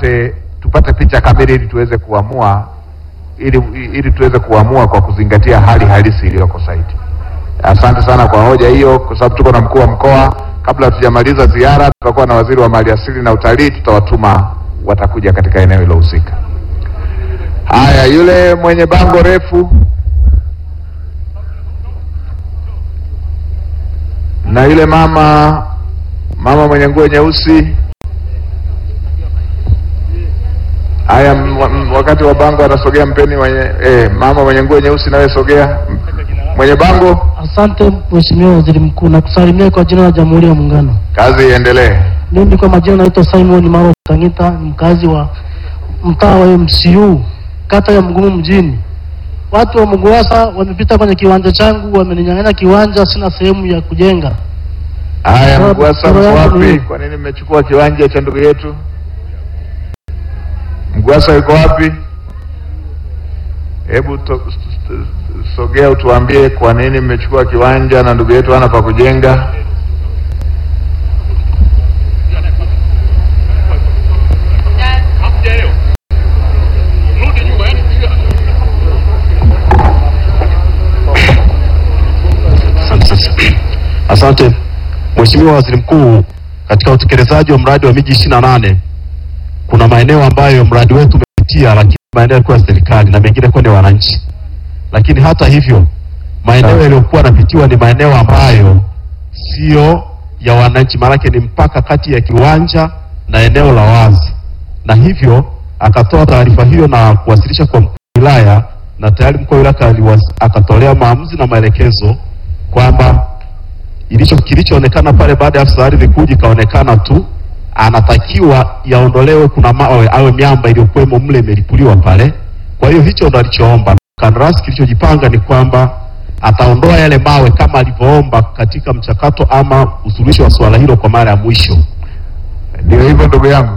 tupate tupate picha kamili ili tuweze kuamua ili ili tuweze kuamua kwa kuzingatia hali halisi iliyoko site. Asante sana kwa hoja hiyo, kwa sababu tuko na mkuu wa mkoa. Kabla hatujamaliza ziara, tutakuwa na waziri wa maliasili na utalii, tutawatuma watakuja katika eneo hilo husika. Haya, yule mwenye bango refu na yule mama mama mwenye nguo nyeusi. Haya, m- m- wakati wa bango anasogea, mpeni mwenye eh, mama mwenye nguo nyeusi, nawe sogea. M- Mwenye bango, Asante Mheshimiwa Waziri Mkuu, na kusalimia kwa jina la Jamhuri ya Muungano. kazi iendelee. Mimi kwa majina naitwa Simon Maro Tangita, ni mkazi wa mtaa wa MCU kata ya Mgumu mjini. Watu wa Mguasa wamepita kwenye kiwanja changu, wameninyang'anya kiwanja, sina sehemu ya kujenga. Haya, Sawa, Mgwasa sawa mko yangu wapi? ni- Kwa nini mmechukua kiwanja cha ndugu yetu? Mgwasa yuko wapi? Hebu to- s- s- sogea utuambie kwa nini mmechukua kiwanja na ndugu yetu hana pa kujenga. Asante Mheshimiwa Waziri Mkuu, katika utekelezaji wa mradi wa miji 28 kuna maeneo ambayo mradi wetu umepitia, lakini maeneo yalikuwa ya serikali na mengine kwa ni wananchi. Lakini hata hivyo maeneo yaliyokuwa yanapitiwa ni maeneo ambayo sio ya wananchi, maanake ni mpaka kati ya kiwanja na eneo la wazi, na hivyo akatoa taarifa hiyo na kuwasilisha kwa mkuu wa wilaya, na tayari mkuu wa wilaya aliwas- akatolea maamuzi na maelekezo kwamba ilicho kilichoonekana pale baada ya afisa ardhi kuja ikaonekana tu anatakiwa yaondolewe, kuna mawe awe miamba iliyokuwemo mle imelipuliwa pale. Kwa hiyo hicho ndo alichoomba. Kandarasi kilichojipanga ni kwamba ataondoa yale mawe kama alivyoomba katika mchakato ama usuluhisho wa suala hilo kwa mara ya mwisho. Ndio hivyo ndugu yangu.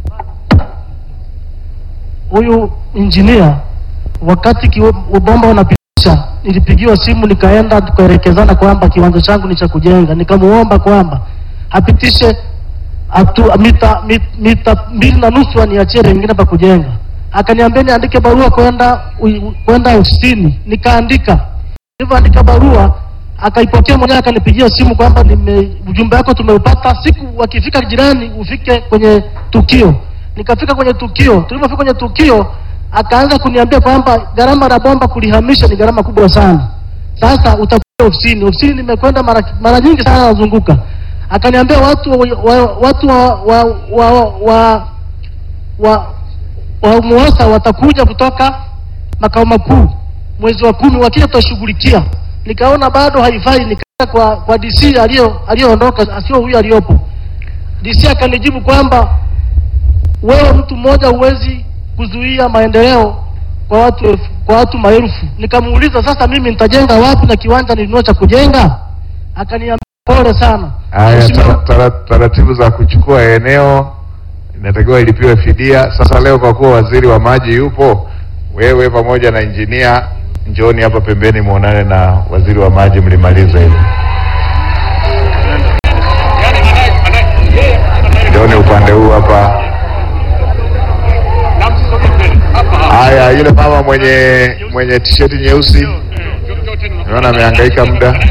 Huyu injinia wakati kiwa- bomba unapitisha, nilipigiwa simu nikaenda tukaelekezana kwamba kiwanja changu ni cha kujenga, nikamuomba kwamba apitishe atu, mita, mit, mita mbili na nusu aniachie lingine pa kujenga. Akaniambia niandike barua kwenda ui- kwenda ofisini, nikaandika nilivyoandika barua akaipokea mwenyewe, akanipigia simu kwamba nime ujumbe wako tumeupata, siku wakifika jirani ufike kwenye tukio. Nikafika kwenye tukio, tulipofika kwenye tukio akaanza kuniambia kwamba gharama la bomba kulihamisha ni gharama kubwa sana. Sasa utakuja ofisini. Ofisini nimekwenda mara, mara nyingi sana nazunguka. Akaniambia watu wa, wa, watu wa wa wa, wa, wa, wa MUWASA watakuja kutoka makao makuu mwezi wa kumi, wakija tutashughulikia. Nikaona bado haifai, nikaenda kwa kwa DC aliyo aliyoondoka, asio huyu aliyopo. DC akanijibu kwamba wewe mtu mmoja huwezi kuzuia maendeleo kwa watu elfu, kwa watu maelfu. Nikamuuliza sasa mimi nitajenga wapi na kiwanja nilinunua cha kujenga? Akaniambia pole sana. Haya, Mheshimiwa- tara- tara- taratibu za kuchukua eneo inatakiwa ilipiwe fidia. Sasa leo kwa kuwa waziri wa maji yupo, wewe pamoja na injinia njooni hapa pembeni muonane na waziri wa maji mlimalize hili. Njooni upande huu hapa. Haya, yule mama mwenye mwenye tisheti nyeusi naona amehangaika muda.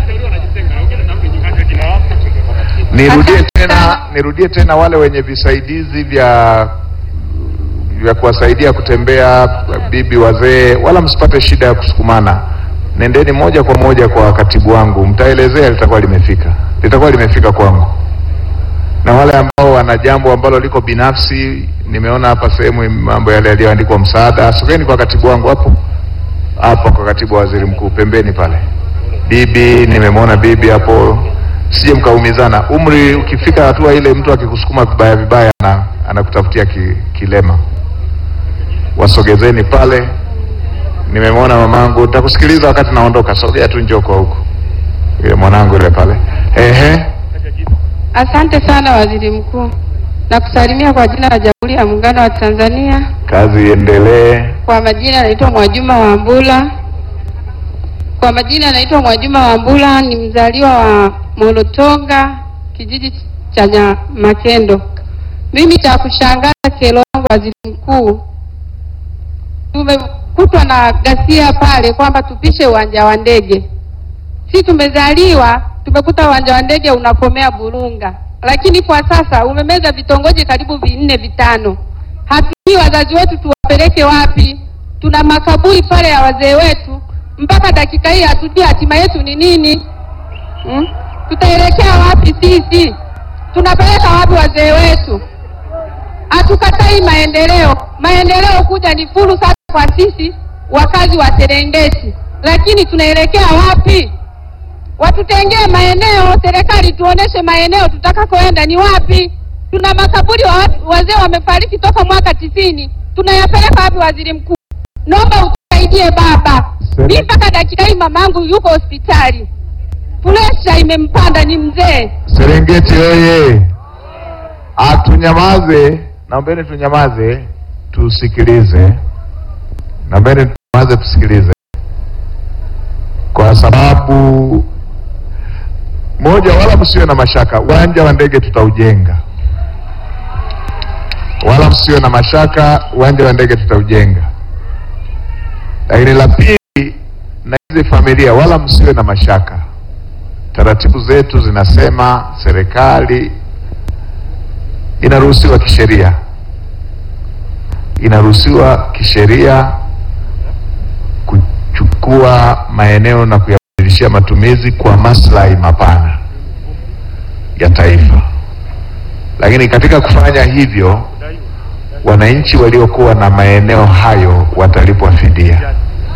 Nirudie tena, nirudie tena wale wenye visaidizi vya vya kuwasaidia kutembea, bibi, wazee, wala msipate shida ya kusukumana. Nendeni moja kwa moja kwa katibu wangu, mtaelezea, litakuwa limefika, litakuwa limefika kwangu. Na wale ambao wana jambo ambalo liko binafsi, nimeona hapa sehemu mambo yale yaliyoandikwa msaada, sogeni kwa katibu wangu hapo hapo, kwa katibu wa waziri mkuu pembeni pale. Bibi, nimemwona bibi hapo, sije mkaumizana. Umri ukifika hatua ile, mtu akikusukuma vibaya vibaya, ana, anakutafutia ki, kilema. Wasogezeni pale. Nimemwona mamangu, nitakusikiliza wakati naondoka. Sogea tu, njoo kwa huku, yule mwanangu yule pale. Ehe, Asante sana Waziri Mkuu, na kusalimia kwa jina la Jamhuri ya Muungano wa Tanzania. kazi iendelee. Kwa majina naitwa Mwajuma Wambula. Kwa majina naitwa Mwajuma Wambula, ni mzaliwa wa Molotonga, kijiji cha Nya- Makendo, Mimi cha kushangaza, kero yangu waziri mkuu, tumekutwa na ghasia pale kwamba tupishe uwanja wa ndege. Si tumezaliwa tumekuta uwanja wa ndege unakomea Burunga, lakini kwa sasa umemeza vitongoji karibu vinne vitano. Hatujui wazazi wetu tuwapeleke wapi. Tuna makaburi pale ya wazee wetu, mpaka dakika hii hatujui hatima yetu ni nini. Hmm? Tutaelekea wapi sisi? Tunapeleka wapi wazee wetu? Hatukatai maendeleo, maendeleo kuja ni fursa kwa sisi wakazi wa Serengeti, lakini tunaelekea wapi? Watutengee maeneo, serikali tuoneshe maeneo tutakakoenda ni wapi. Tuna makaburi wa watu- wazee wamefariki toka mwaka tisini, tunayapeleka wapi? Waziri Mkuu, naomba utusaidie baba. Sema. Mimi mpaka dakika hii mamangu yuko hospitali, presha imempanda, ni mzee. Serengeti oye! Atunyamaze, naombeni tunyamaze, tusikilize. Naombeni tunyamaze, tusikilize, kwa sababu moja, wala msiwe na mashaka, uwanja wa ndege tutaujenga, wala msiwe na mashaka, uwanja wa ndege tutaujenga. Lakini la pili, na hizi familia, wala msiwe na mashaka taratibu zetu zinasema serikali inaruhusiwa kisheria, inaruhusiwa kisheria kuchukua maeneo na kuyabadilishia matumizi kwa maslahi mapana ya taifa. Lakini katika kufanya hivyo, wananchi waliokuwa na maeneo hayo watalipwa fidia.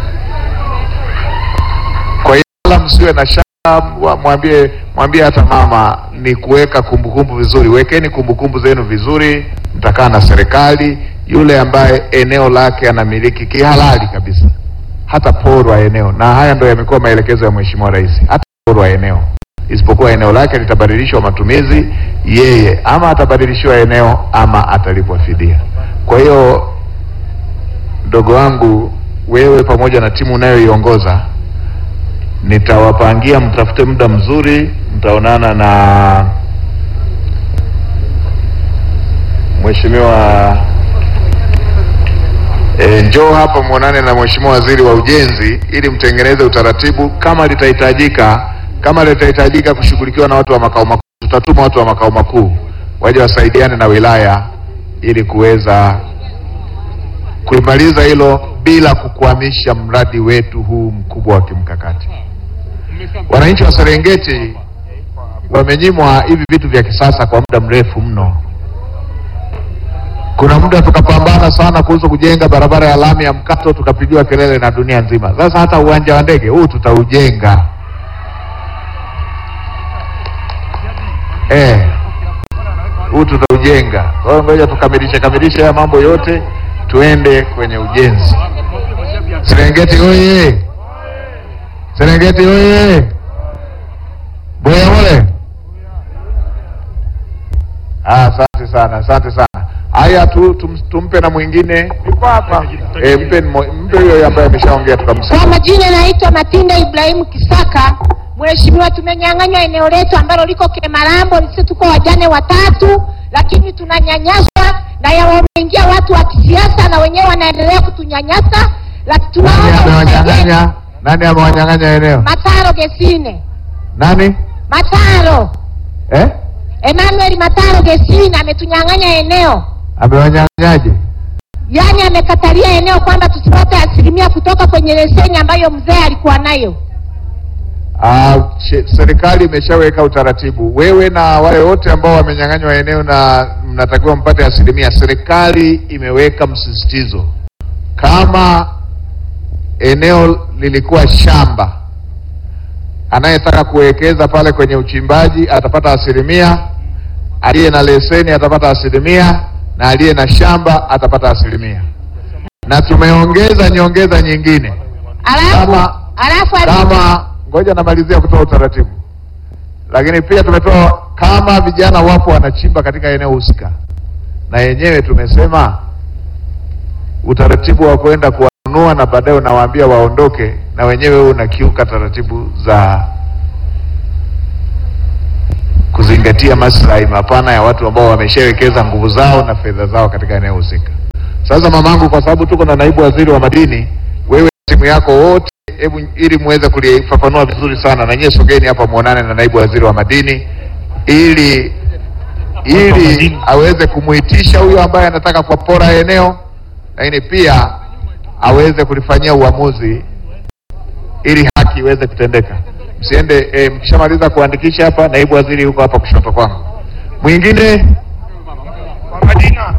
Kwa hiyo wala msiwe na shaka, mwa- mwambie mwambie hata mama ni kuweka kumbukumbu vizuri. Wekeni kumbukumbu zenu vizuri, mtakaa na serikali. Yule ambaye eneo lake anamiliki kihalali kabisa, hata porwa eneo, na haya ndio yamekuwa maelekezo ya Mheshimiwa Rais, hata porwa eneo, isipokuwa eneo lake litabadilishwa matumizi, yeye ama atabadilishiwa eneo ama atalipwa fidia. Kwa hiyo mdogo wangu, wewe pamoja na timu unayoiongoza nitawapangia mtafute muda mzuri, mtaonana na mheshimiwa e, njoo hapa muonane na mheshimiwa waziri wa ujenzi ili mtengeneze utaratibu. Kama litahitajika kama litahitajika kushughulikiwa na watu wa makao makuu, tutatuma watu wa makao makuu waje wasaidiane na wilaya ili kuweza kulimaliza hilo bila kukwamisha mradi wetu huu mkubwa wa kimkakati. Wananchi wa Serengeti wamenyimwa hivi vitu vya kisasa kwa muda mrefu mno. Kuna muda tukapambana sana kuhusu kujenga barabara ya lami ya mkato, tukapigiwa kelele na dunia nzima. Sasa hata uwanja wa ndege huu tutaujenga. Eh, huu tutaujenga. Kwa hiyo ngoja tukamilishe kamilishe haya mambo yote, tuende kwenye ujenzi. Serengeti oye! Serengeti oye! Boya mole! Ah, asante sana, asante sana. Haya tu tum, tumpe na mwingine yuko hapa. Eh, mpe mmo- mpe huyo ambaye ameshaongea tukamsikia. Kwa majina naitwa Matinda Ibrahimu Kisaka. Mheshimiwa, tumenyang'anywa eneo letu ambalo liko Kemarambo. Sisi tuko wajane watatu, lakini tunanyanyaswa na ya wameingia watu wa kisiasa na wenyewe wanaendelea kutunyanyasa. Laki- Nani Tunaomba usaidie. amewanyang'anya? Nani amewanyang'anya eneo? Mataro Gesine, Nani? Mataro Eh? Emmanuel Mataro Gesine ametunyang'anya eneo, Amewanyang'anyaje? yaani amekatalia eneo kwamba tusipate asilimia kutoka kwenye leseni ambayo mzee alikuwa nayo. Ah, she- serikali imeshaweka utaratibu. Wewe na wale wote ambao wamenyang'anywa eneo na mnatakiwa mpate asilimia, serikali imeweka msisitizo, kama eneo lilikuwa shamba, anayetaka kuwekeza pale kwenye uchimbaji atapata asilimia, aliye na leseni atapata asilimia, na aliye na shamba atapata asilimia, na tumeongeza nyongeza nyingine Alafu Kama- alafu ali- kama ngoja namalizia kutoa utaratibu, lakini pia tumetoa kama vijana wapo wanachimba katika eneo husika, na yenyewe tumesema utaratibu wa kwenda kuwanunua na baadaye unawaambia waondoke, na wenyewe unakiuka taratibu za kuzingatia maslahi mapana ya watu ambao wameshawekeza nguvu zao na fedha zao katika eneo husika. Sasa mamangu, kwa sababu tuko na naibu waziri wa madini, wewe timu yako wote, hebu ili muweze kulifafanua vizuri sana, na nyie sogeni hapa muonane na naibu waziri wa madini ili ili aweze kumuitisha huyo ambaye anataka kupora eneo, lakini pia aweze kulifanyia uamuzi ili haki iweze kutendeka. Msiende e, mkishamaliza kuandikisha hapa, naibu waziri yuko hapa kushoto kwangu. Mwingine Kwa majina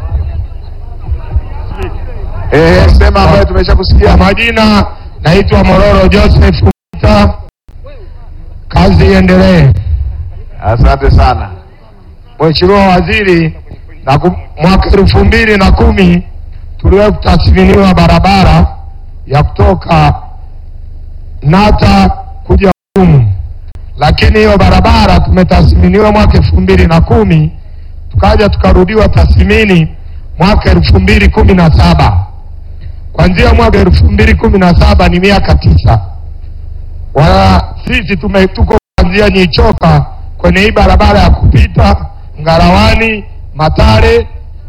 eh, sema ambayo tumeshakusikia. kwa majina naitwa Mororo Joseph Kumita. Kazi iendelee. Asante sana. Mheshimiwa Waziri, na kum- mwaka elfu mbili na kumi tuliwahi kutathminiwa barabara ya kutoka Nata kuja Umu, lakini hiyo barabara tumetathminiwa mwaka elfu mbili na kumi tukaja tukarudiwa tathmini mwaka elfu mbili kumi na saba Kuanzia mwaka elfu mbili kumi na saba ni miaka tisa. Wala sisi tume tuko kuanzia Nyichoka kwenye hii barabara ya kupita Ngarawani, Matare,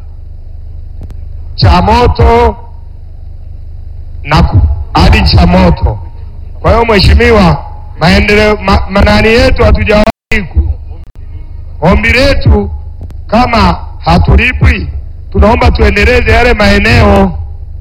Chamoto na ku- hadi Chamoto. Kwa hiyo mheshimiwa, maendeleo ma, manani yetu hatujawahi ku- ombi letu kama hatulipwi, tunaomba tuendeleze yale maeneo.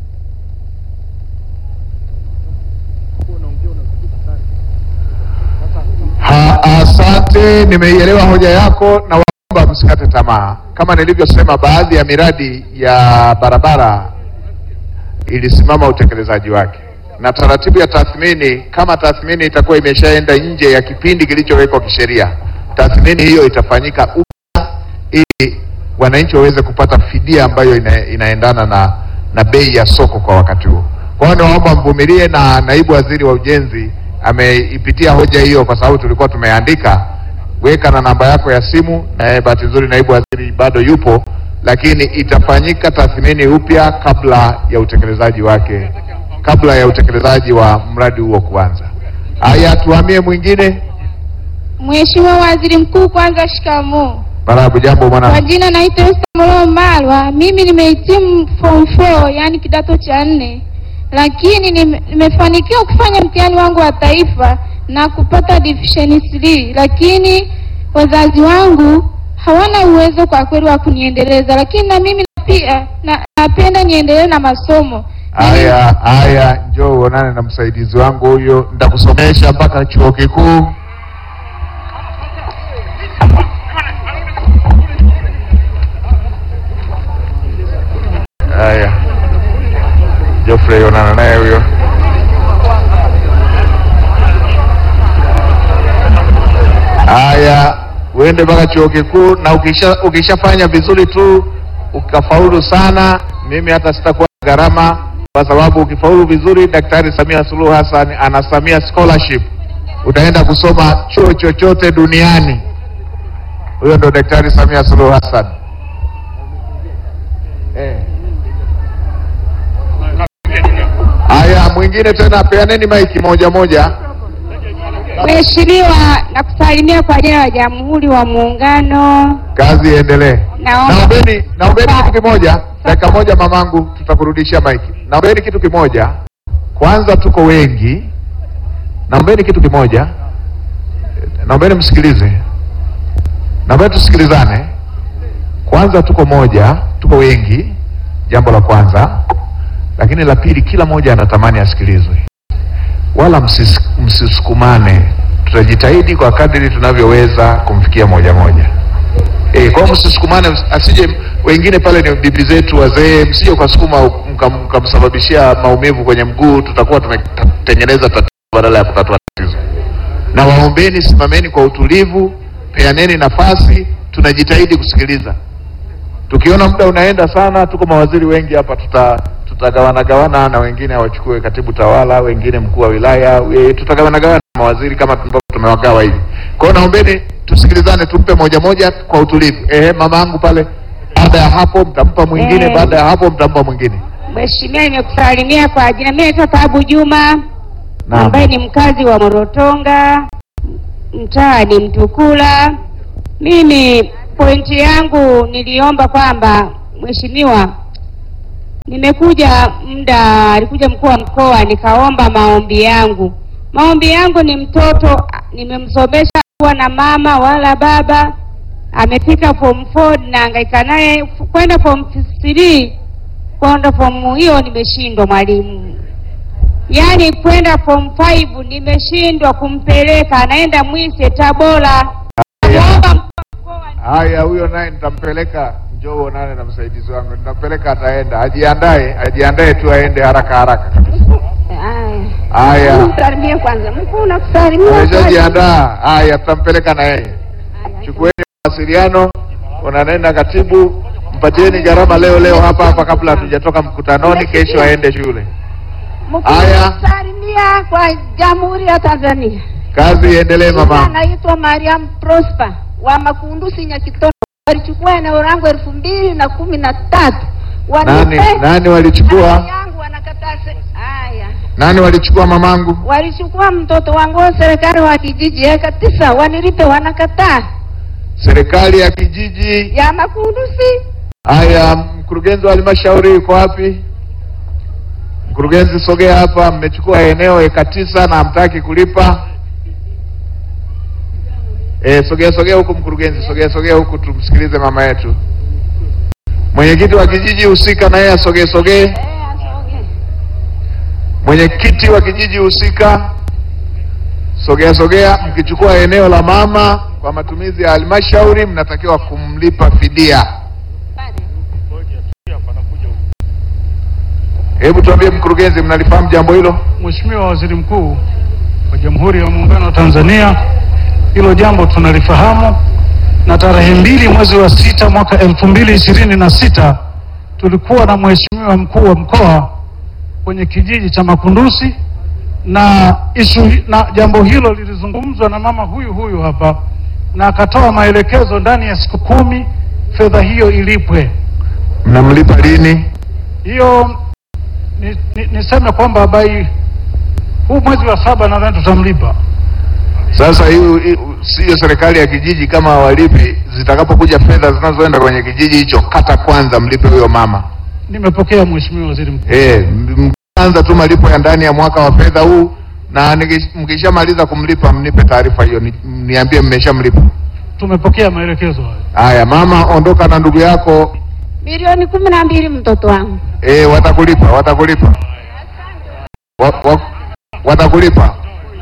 Ha, asante, nimeielewa hoja yako na waomba msikate tamaa. Kama nilivyosema, baadhi ya miradi ya barabara ilisimama utekelezaji wake, na taratibu ya tathmini, kama tathmini itakuwa imeshaenda nje ya kipindi kilichowekwa kisheria, tathmini hiyo itafanyika upya ili wananchi waweze kupata fidia ambayo ina, inaendana na, na bei ya soko kwa wakati huo. Kwa hiyo naomba mvumilie, na naibu waziri wa ujenzi ameipitia hoja hiyo, kwa sababu tulikuwa tumeandika. Weka na namba yako ya simu, na bahati nzuri naibu waziri bado yupo, lakini itafanyika tathmini upya kabla ya utekelezaji wake, kabla ya utekelezaji wa mradi huo kuanza. Haya, tuhamie mwingine. Mheshimiwa Waziri Mkuu, kwanza shikamoo. Barabu, jambo Kwa mwana. jina naitwa Esther Molo Malwa. Mimi nimehitimu form 4 yani kidato cha nne, lakini nime- nimefanikiwa kufanya mtihani wangu wa taifa na kupata division 3, lakini wazazi wangu hawana uwezo kwa kweli wa kuniendeleza, lakini na mimi pia na, napenda niendelee na masomo. Haya, haya, njoo uonane na msaidizi wangu huyo, nitakusomesha mpaka chuo kikuu. Haya, Geoffrey, onana naye huyo. Haya, uende mpaka chuo kikuu, na ukisha ukishafanya vizuri tu ukafaulu sana, mimi hata sitakuwa na gharama, kwa sababu ukifaulu vizuri, Daktari Samia Suluhu Hassan ana Samia scholarship, utaenda kusoma chuo chochote duniani. Huyo ndo Daktari Samia Suluhu Hassan eh. Haya, mwingine tena, peaneni maiki moja moja. Mheshimiwa, nakusalimia kwa jina la Jamhuri wa Muungano. Kazi iendelee. Naomba Naombeni, naombeni kitu kimoja, dakika moja mamangu, tutakurudishia maiki. Naombeni kitu kimoja, kwanza tuko wengi. Naombeni kitu kimoja, naombeni msikilize, naombeni tusikilizane. Kwanza tuko moja, tuko wengi, jambo la kwanza. Lakini la pili, kila mmoja anatamani asikilizwe, wala msis, msisukumane. Tutajitahidi kwa kadiri tunavyoweza kumfikia moja moja. Eh, kwa hiyo msisukumane, ms- asije wengine pale ni bibi zetu wazee, msije ukasukuma mka- mkamsababishia maumivu kwenye mguu, tutakuwa tumetengeneza tatizo badala ya kutatua tatizo. Na waombeni, simameni kwa utulivu, peaneni nafasi, tunajitahidi kusikiliza. Tukiona muda unaenda sana, tuko mawaziri wengi hapa, tuta tutagawana gawana na wengine wachukue katibu tawala, wengine mkuu wa wilaya, e, tutagawana gawana na mawaziri kama ambavyo tumewagawa hivi. Kwa hiyo naombeni tusikilizane, tumpe moja moja kwa utulivu. Ehe, mama yangu pale, baada ya hapo mtampa mwingine, Eh. baada ya hapo mtampa mwingine. Mheshimiwa, nimekusalimia kwa jina. Mimi naitwa Taabu Juma Naam. ambaye ni mkazi wa Morotonga, mtaa ni Mtukula. Mimi pointi yangu niliomba kwamba mheshimiwa, nimekuja muda, alikuja mkuu wa mkoa, nikaomba maombi yangu. Maombi yangu ni mtoto, nimemsomesha kuwa na mama wala baba, amefika form 4 nahangaika naye kwenda form 3 kwenda form hiyo nimeshindwa mwalimu, yaani kwenda form 5 nimeshindwa kumpeleka, anaenda Mwise Tabora. Naomba mkuu wa mkoa Haya, huyo naye nitampeleka, njoo uonane na msaidizi wangu, nitampeleka, ataenda. Ajiandae, ajiandae tu aende haraka haraka kabisa. Haya, Msalimie kwanza. Mkuu nakusalimia. ameshajiandaa. Haya, tutampeleka na yeye. Chukueni mawasiliano, unanena katibu, mpatieni gharama leo leo hapa hapa kabla hatujatoka mkutanoni, kesho aende shule. Haya. Salimia kwa Jamhuri ya Tanzania. Kazi iendelee mama. Anaitwa Mariam Prosper wa Makundusi Nyakitono. Walichukua eneo langu elfu mbili na kumi na tatu. Nani Wanipe nani walichukua? yangu wanakataa. se- Haya, Nani walichukua mamangu? walichukua mtoto wangu wa serikali wa kijiji eka tisa, wanilipe, wanakataa. Serikali ya kijiji. Ya Makundusi Haya, mkurugenzi wa halmashauri yuko wapi? Mkurugenzi, sogea hapa. Mmechukua eneo eka tisa na hamtaki kulipa. E, sogea sogea huku mkurugenzi, sogea sogea huku tumsikilize mama yetu. Mwenyekiti wa kijiji husika na yeye asogee sogee. eh, asoge. Mwenyekiti wa kijiji husika, sogea sogea. Mkichukua eneo la mama kwa matumizi ya halmashauri, mnatakiwa kumlipa fidia. Hebu tuambie mkurugenzi, mnalifahamu jambo hilo? Mheshimiwa Waziri Mkuu wa Jamhuri ya Muungano wa Tanzania, hilo jambo tunalifahamu, na tarehe mbili mwezi wa sita mwaka elfu mbili ishirini na sita tulikuwa na Mheshimiwa mkuu wa mkoa kwenye kijiji cha Makundusi na ishu, na jambo hilo lilizungumzwa na mama huyu huyu hapa na akatoa maelekezo ndani ya siku kumi fedha hiyo ilipwe. Mnamlipa lini? Hiyo ni, ni, niseme kwamba bai huu mwezi wa saba nadhani tutamlipa. Sasa hiyo hiyo- siyo serikali ya kijiji kama hawalipi, zitakapokuja fedha zinazoenda kwenye kijiji hicho, kata kwanza mlipe huyo mama. Nimepokea Mheshimiwa Waziri Mkuu. Eh, m- mkianza tu malipo ya ndani ya mwaka wa fedha huu, na nikish- mkishamaliza kumlipa mnipe taarifa hiyo, ni- niambie mmeshamlipa. Tumepokea maelekezo hayo. Haya, mama, ondoka na ndugu yako. Milioni kumi na mbili mtoto wangu. Eh, watakulipa, watakulipa, wa, wa, watakulipa.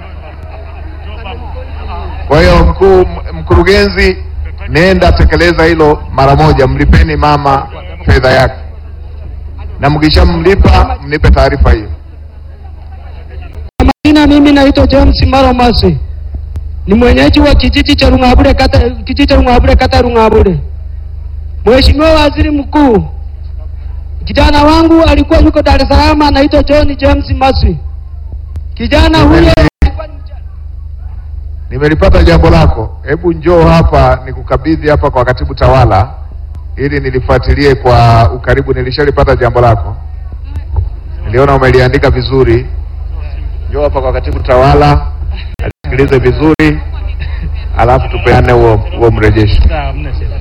Kwa hiyo mkuu, m- mkurugenzi, nenda tekeleza hilo mara moja, mlipeni mama fedha yake, na mkishamlipa mnipe taarifa hiyo. Majina, mimi naitwa James Maro Masi, ni mwenyeji wa kijiji cha Rungabure, kata kijiji cha Rungabure, kata ya Rungabure. Mheshimiwa Waziri Mkuu, kijana wangu alikuwa yuko Dar es Salaam, anaitwa John James Masi. Kijana huyo Nimelipata jambo lako, hebu njoo hapa nikukabidhi hapa kwa katibu tawala ili nilifuatilie kwa ukaribu. Nilishalipata jambo lako, niliona umeliandika vizuri. Njoo hapa kwa katibu tawala alisikilize vizuri, alafu tupeane huo huo mrejesho. Sawa, mna shida.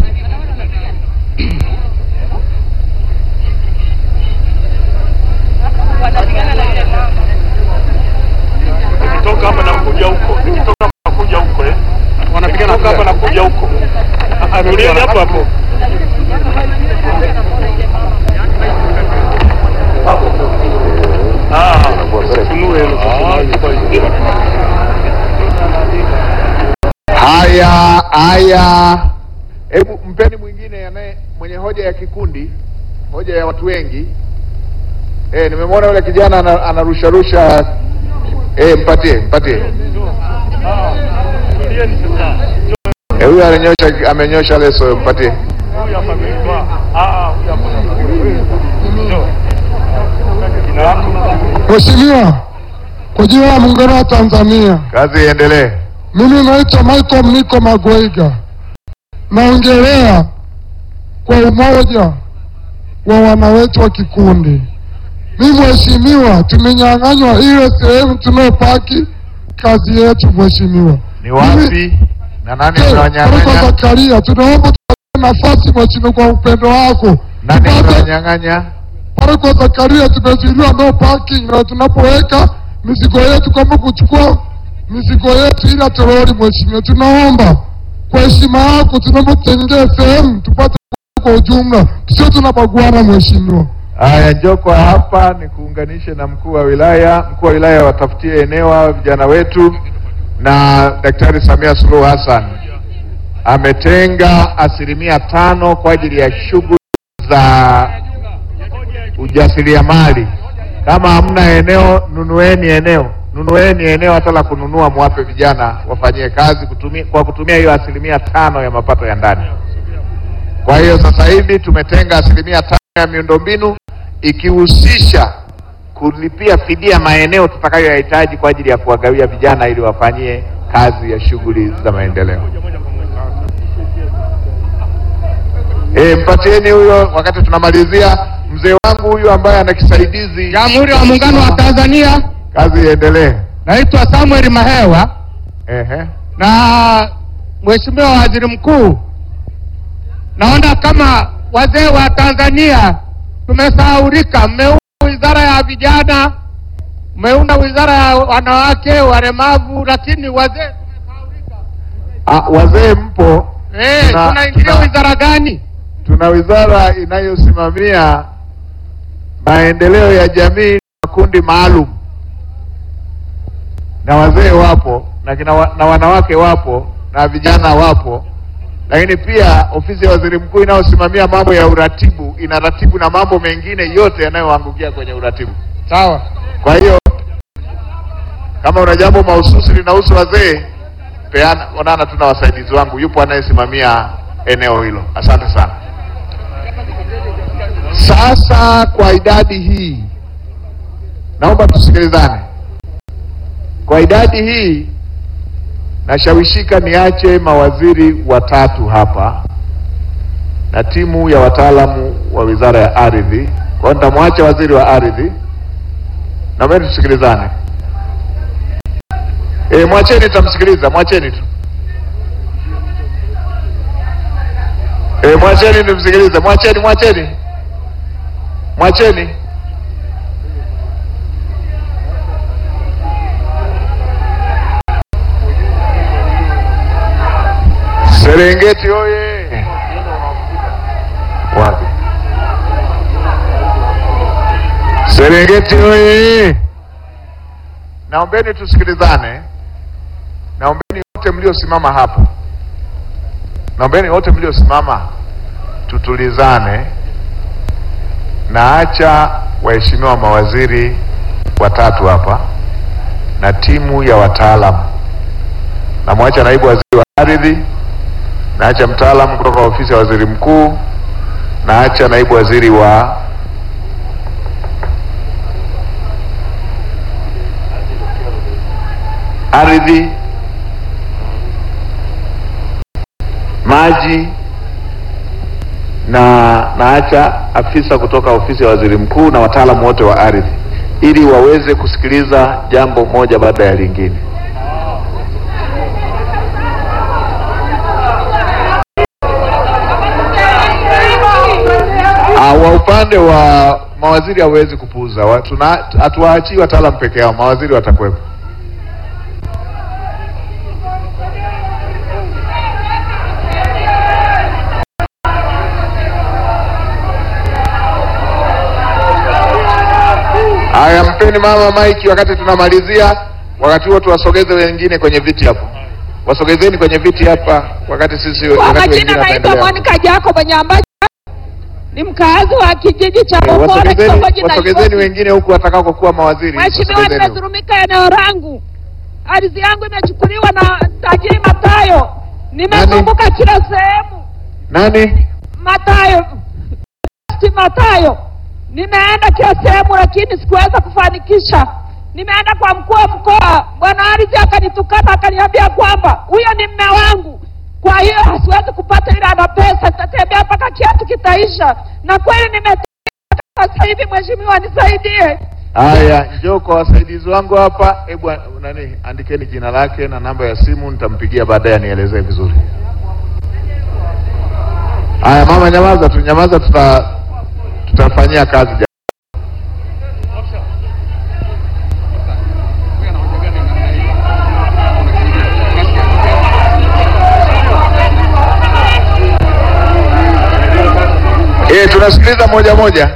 Nikitoka hapa na kuja huko, nikitoka hapa na kuja huko eh. Wanapigana hapa na kuja huko. Tulieni hapo hapo. Ah, funue hilo sasa. Haya, haya, hebu mpeni mwingine anaye mwenye hoja ya kikundi, hoja ya watu wengi. Eh, nimemwona yule kijana ana- anarusharusha. Eh, mpatie, mpatie. Tulieni sasa. Eh, huyu amenyosha amenyosha leso, mpatie. Huyu hapa ameitwa. Ah, huyu hapa. Njoo. Jina lako? Mheshimiwa, kwa jina la Muungano wa Tanzania, Kazi iendelee. mimi naitwa Michael Mniko Magweiga, naongelea kwa umoja wa wana wetu wa kikundi. Mimi mheshimiwa, tumenyang'anywa ile sehemu tunayopaki kazi yetu mheshimiwa. Ni wapi? Na nani Je, Marko anawanyang'anya? Zakaria, tunaomba tupatie nafasi mheshimiwa, kwa upendo wako Nani tupate anawanyang'anya? Marko Zakaria, tumezuiliwa no parking, na tunapoweka mizigo yetu kama kuchukua mizigo yetu ila toroli, mheshimiwa, tunaomba kwa heshima yako, tunaomba tutengee sehemu tupate kwa ujumla, tusio tunabaguana mheshimiwa. Haya, njoo kwa hapa nikuunganishe na mkuu wa wilaya. Mkuu wa wilaya watafutie eneo hawa vijana wetu, na Daktari Samia Suluhu Hassan ametenga asilimia tano kwa ajili ya shughuli za ujasiriamali. Kama hamna eneo, nunueni eneo, nunueni eneo hata la kununua, mwape vijana wafanyie kazi kutumia, kwa kutumia hiyo asilimia tano ya mapato ya ndani. Kwa hiyo sasa hivi tumetenga asilimia tano ya miundombinu ikihusisha kulipia fidia maeneo tutakayoyahitaji kwa ajili ya kuwagawia vijana ili wafanyie kazi ya shughuli za maendeleo. E, mpatieni huyo wakati tunamalizia. Mzee wangu huyu ambaye ana kisaidizi, Jamhuri ya Muungano wa Tanzania, kazi iendelee. naitwa Samuel Mahewa Ehe. na Mheshimiwa Waziri Mkuu, naona kama wazee wa Tanzania tumesahaulika. Mmeunda wizara ya vijana, mmeunda wizara ya wanawake walemavu, lakini wazee tumesahaulika. Ah, wazee mpo, Eh, Tuna- tunaingilia tuna- wizara gani? tuna wizara inayosimamia maendeleo ya jamii na makundi maalum, na wazee wapo na, kina wa, na wanawake wapo na vijana wapo, lakini pia ofisi ya waziri mkuu inayosimamia mambo ya uratibu inaratibu na mambo mengine yote yanayoangukia kwenye uratibu. Sawa. Kwa hiyo kama una jambo mahususi linahusu wazee, peana, onana tu na wasaidizi wangu, yupo anayesimamia eneo hilo. Asante sana. Sasa kwa idadi hii, naomba tusikilizane. Kwa idadi hii, nashawishika niache mawaziri watatu hapa na timu ya wataalamu wa wizara ya ardhi. Kwa hiyo nitamwacha waziri wa ardhi Naomba tusikilizane. E, mwacheni tamsikiliza, mwacheni tu. E, mwacheni tumsikilize, mwacheni, mwacheni, mwacheni. Serengeti oye! Wapi? Serengeti oye! Naombeni tusikilizane. Naombeni wote mliosimama hapo, naombeni wote mliosimama tutulizane. Naacha waheshimiwa mawaziri watatu hapa na timu ya wataalamu. Namwacha naibu waziri wa ardhi, naacha mtaalamu kutoka ofisi ya waziri mkuu, naacha naibu waziri wa ardhi, maji na naacha afisa kutoka ofisi ya waziri mkuu na wataalamu wote wa ardhi ili waweze kusikiliza jambo moja baada ya lingine. Ah, wa upande wa mawaziri hawezi kupuuza, Wa- tuna- hatuwaachii wataalamu peke yao, mawaziri watakuwepo. Haya, mpeni mama maiki wakati tunamalizia. Wakati huo tuwasogeze wengine kwenye viti hapo, wasogezeni kwenye viti hapa, wakati sisi Kwa wakati majina wengine naitwa wataendelea. Monica Jacob Nyambacha, ni mkaazi wa kijiji cha Eh, Bokole, Wasogezeni, kitongoji wasogezeni Nairobi. wengine huku watakao kuwa mawaziri. Mheshimiwa, Wasogezeni huku. nimedhulumika eneo langu, ardhi yangu imechukuliwa na tajiri Matayo. Nimezunguka kila sehemu, Nani? Matayo si Matayo, nimeenda kila sehemu, lakini sikuweza kufanikisha. Nimeenda kwa mkuu wa mkoa, bwana ardhi akanitukana, akaniambia kwamba huyo ni mme wangu, kwa hiyo hasiwezi kupata, ila ana pesa, nitatembea mpaka kiatu kitaisha. Na kweli nimetembea sasa hivi. Mheshimiwa, nisaidie, Haya, njoo kwa wasaidizi wangu hapa. Hebu a- nani, andikeni jina lake na namba ya simu, nitampigia baadaye anielezee vizuri. Haya mama, nyamaza tu, nyamaza, tuta tutafanyia kazi ja Eh, tunasikiliza moja moja.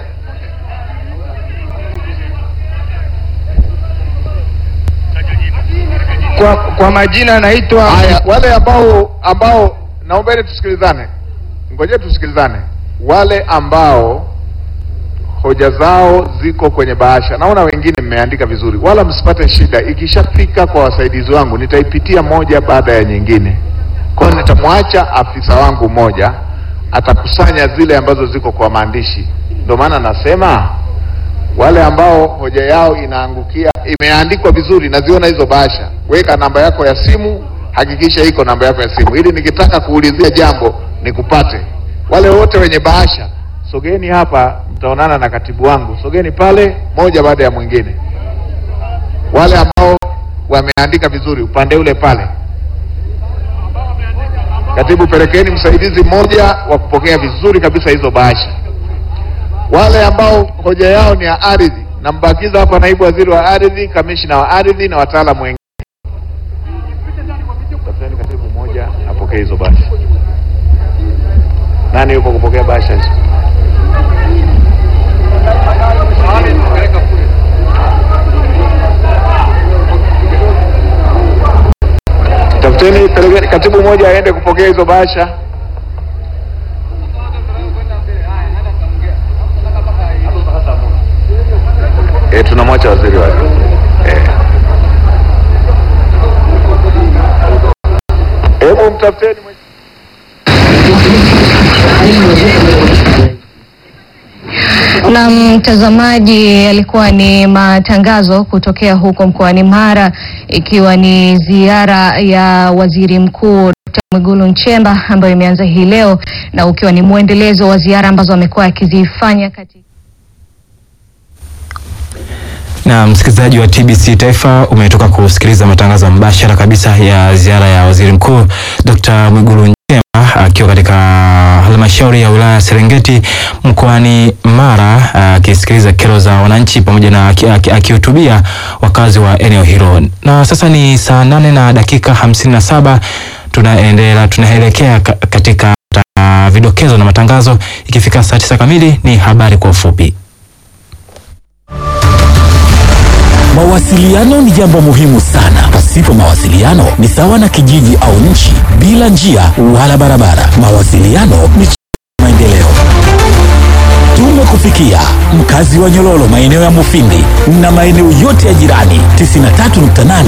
Kwa, kwa majina naitwa Haya, wale ambao ambao naombeni tusikilizane, ngoje tusikilizane. Wale ambao hoja zao ziko kwenye bahasha, naona wengine mmeandika vizuri, wala msipate shida. Ikishafika kwa wasaidizi wangu, nitaipitia moja baada ya nyingine. Kwa hiyo nitamwacha afisa wangu mmoja atakusanya zile ambazo ziko kwa maandishi. Ndio maana nasema wale ambao hoja yao inaangukia imeandikwa vizuri, naziona hizo bahasha, weka namba yako ya simu, hakikisha iko namba yako ya simu, ili nikitaka kuulizia jambo nikupate. Wale wote wenye bahasha, sogeni hapa, mtaonana na katibu wangu. Sogeni pale, moja baada ya mwingine. Wale ambao wameandika vizuri, upande ule pale. Katibu, pelekeni msaidizi mmoja wa kupokea vizuri kabisa hizo bahasha wale ambao hoja yao ni ya ardhi, nambakiza hapa naibu waziri wa ardhi, kamishina wa ardhi na wataalamu wengine. Tafuteni katibu mmoja apokee hizo bahasha. Nani yuko kupokea bahasha hizo? Tafuteni, pelekeni katibu mmoja aende kupokea hizo bahasha. E, tunamwacha waziri wake e. Hebu mtafuteni mwenye- Na mtazamaji, yalikuwa ni matangazo kutokea huko mkoani Mara, ikiwa ni ziara ya waziri mkuu Dkt. Mwigulu Nchemba ambayo imeanza hii leo na ukiwa ni mwendelezo wa ziara ambazo amekuwa akizifanya katika Na msikilizaji wa TBC Taifa umetoka kusikiliza matangazo mbashara kabisa ya ziara ya waziri mkuu Dr. Mwigulu Nchemba akiwa katika halmashauri ya wilaya ya Serengeti mkoani Mara akisikiliza kero za wananchi pamoja na aki- aki- akihutubia wakazi wa eneo hilo. Na sasa ni saa nane na dakika hamsini na saba tunaendelea tunaelekea ka- katika uh, vidokezo na matangazo. Ikifika saa tisa kamili ni habari kwa ufupi. Mawasiliano ni jambo muhimu sana. Pasipo mawasiliano ni sawa na kijiji au nchi bila njia wala barabara. Mawasiliano ni ch- maendeleo. Tumekufikia mkazi wa Nyololo, maeneo ya Mufindi na maeneo yote ya jirani 93.8